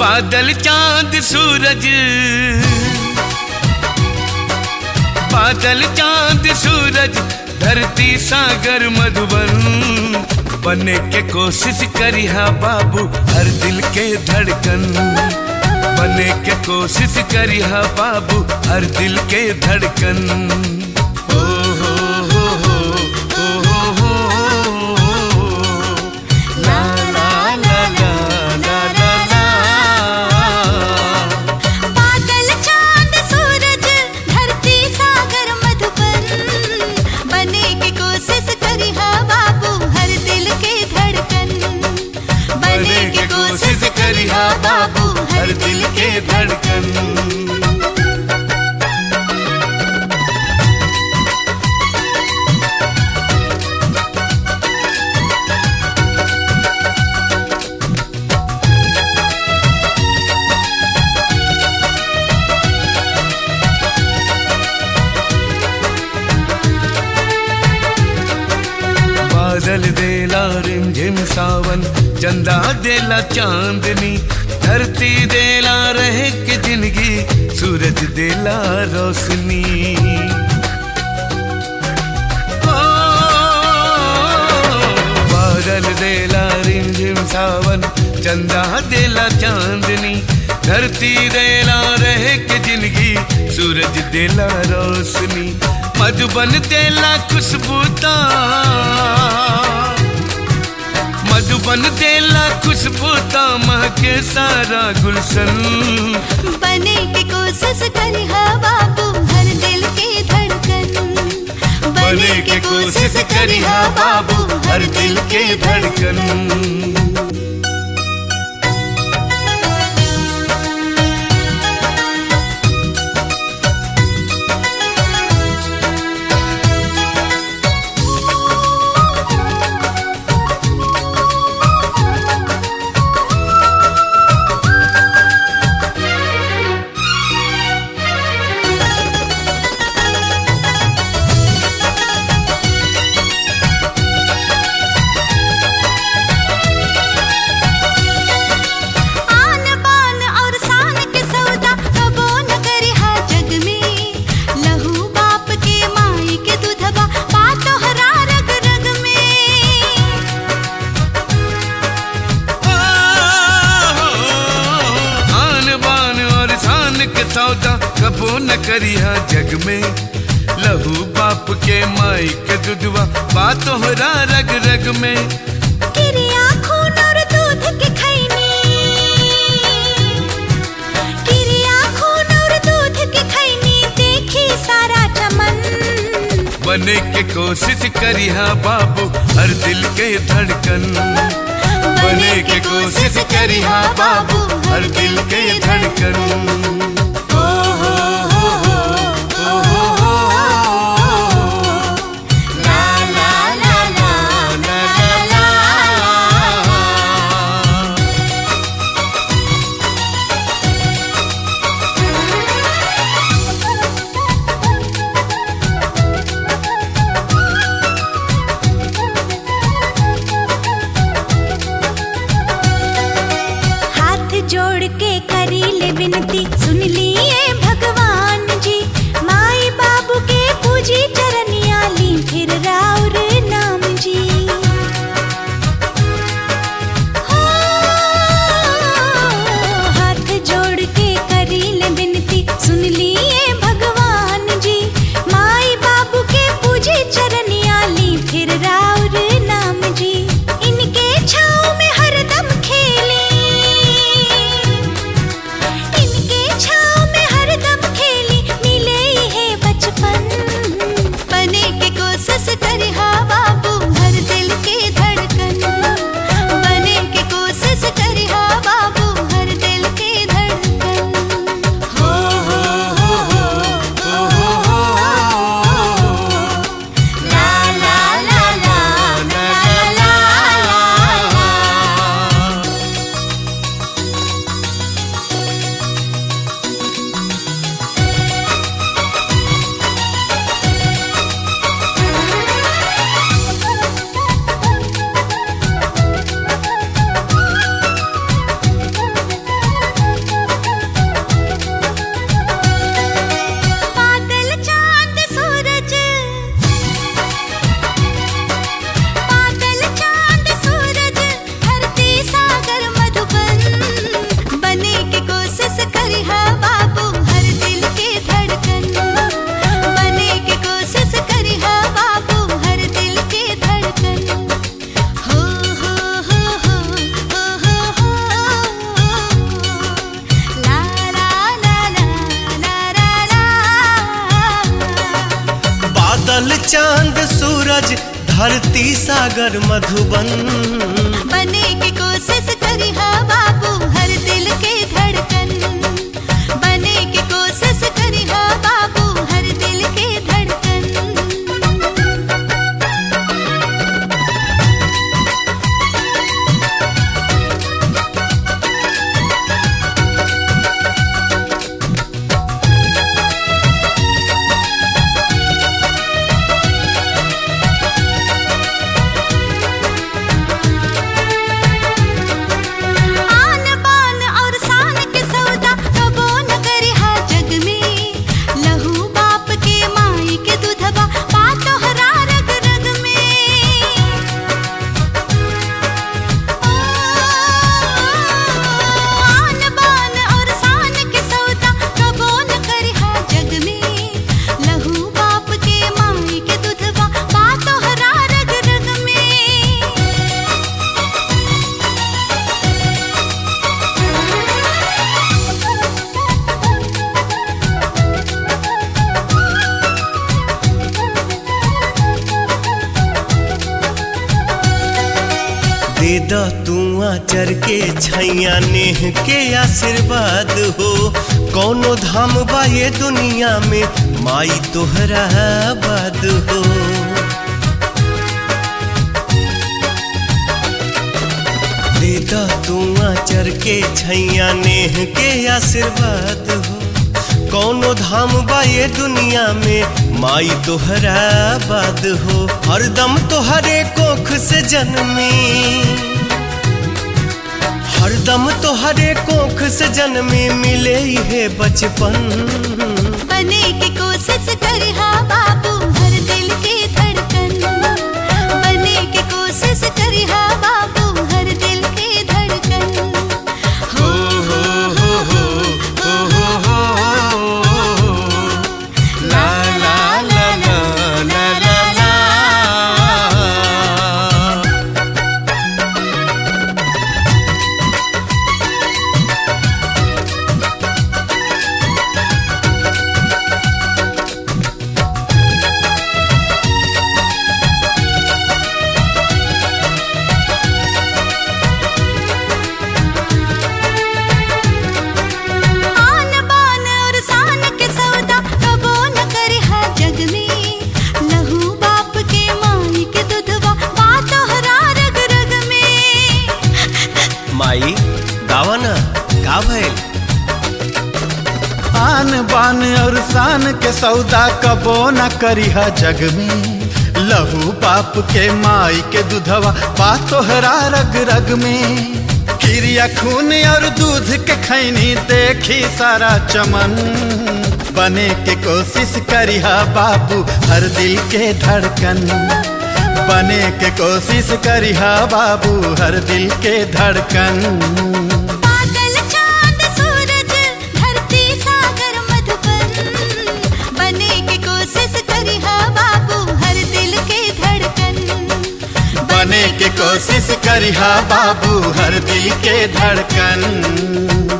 बादल चांद सूरज बादल चांद सूरज धरती सागर मधुबन बने के कोशिश करिहा बाबू हर दिल के धड़कन बने के कोशिश करिहा बाबू हर दिल के धड़कन ओ हो हो हो ओ हो हो हो ला ला ला ला ला ला ला बादल चांद सूरज धरती सागर मधुबन बने की कोशिश करी हा बाबू हर दिल के धड़कन बने के कोशिश करिहा बाबू हर दिल के धड़कन बादल देला रिमझिम सावन चंदा देला चांदनी धरती देला रहे के जिंदगी सूरज देला रोशनी ओ, बादल देला रिमझिम सावन चंदा देला चांदनी धरती देला रहे के जिंदगी सूरज देला रोशनी मधुबन देला खुशबूता मधुबन देला खुशबूता महके सारा गुलशन बने की कोशिश करी हा बाबू हर दिल के धड़कन बने के कोशिश करिहा बाबू हर दिल के धड़कन आन बान और शान के सौदा कबो न करी हा जग में लहू बाप के माई के दूधबा बात हरा रग रग में आन बान और शान के सौदा कबो न करिहा जग में लहू बाप के माई के दुधवा बात तोहरा रग रग में किरिया खून और दूध के खैनी किरिया खून और दूध के खैनी देखी सारा चमन बने के कोशिश करिहा बाबू हर दिल के धड़कन बने के कोशिश करिहा बाबू हर दिल के धड़कन ओ हो हो हो, ओ हो हो हो। ला ला ला ला ला ला ला। हाथ जोड़ के करी ले विनती सुन सूरज धरती सागर मधुबन बने की कोशिश करी हा बाबू हर दिल के धड़कन बने की कोशिश करी हा बाबू हर दिल के धड़कन आन बान और शान के सौदा कबो न करे हा जग में लहू बाप के माई के दूधबा पातो हरा रग रग में आन बान और शान के सौदा कबो न करे हा जग में लहू बाप के माई के दूधबा पातो हरा रग रग में दे द तू आचर के छैया नेह के आशीर्वाद हो कौनो धाम बा ये दुनिया में माई तोहरा आबाद हो दे द तू आचर के छैया नेह के आशीर्वाद हो कौनो धाम बा ये दुनिया में माई तोहरा आबाद हो हरदम तोहरे कोख से जन्मी हरदम तोहरे कोख से जन्मी मिले है बचपन बने की कोशिश करे हा बाबू हर दिल के धड़कन बने की कोशिश करे हा बाबू हर दिल के धड़कन हो हो हो हो हो हो हो ला ला ला ला ला ला ला आन बान और शान के सौदा कबो न करे हा जग में लहू बाप के माई के दूधवा बातो हरा रग रग में माई गावा ना का भइल आन बान और शान के सौदा कबो न करिहा जग में लहू बाप के माई के दूधवा पा तोहरा रग रग में खीरिया खून और दूध के खैनी देखी सारा चमन बने के कोशिश करिहा बाबू हर दिल के धड़कन बने के कोशिश करिहा बाबू हर दिल के धड़कन बादल चांद सूरज धरती सागर मधुबन बने की कोशिश करी हा बाबू हर दिल के धड़कन बने के कोशिश करिहा बाबू हर दिल के धड़कन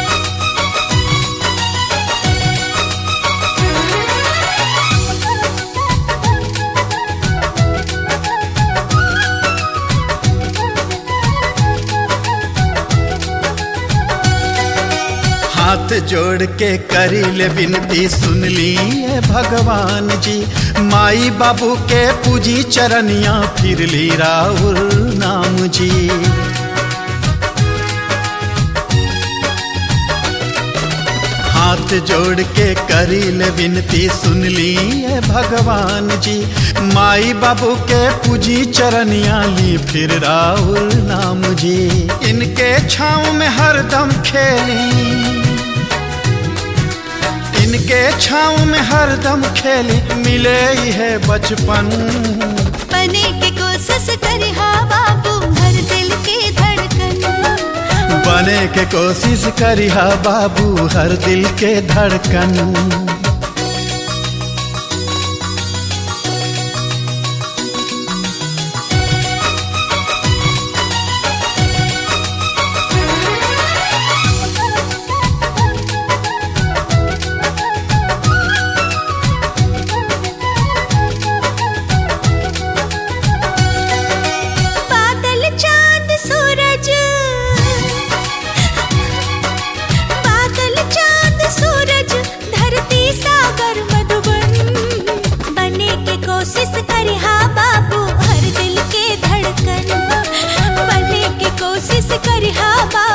हाथ जोड़ के करी ले विनती सुन लिए भगवान जी माई बाबू के पूजी चरनिया फिर ली राहुल नाम जी हाथ जोड़ के करी ले विनती सुन लिए भगवान जी माई बाबू के पूजी चरनिया ली फिर राहुल नाम जी इनके छाँव में हरदम खेली इनके छाँव में हरदम खेली मिले ही है बचपन बने की कोशिश करी हा बाबू हर दिल के धड़कन बने के कोशिश करिहा बाबू हर दिल के धड़कन कोशिश करिहा बाबू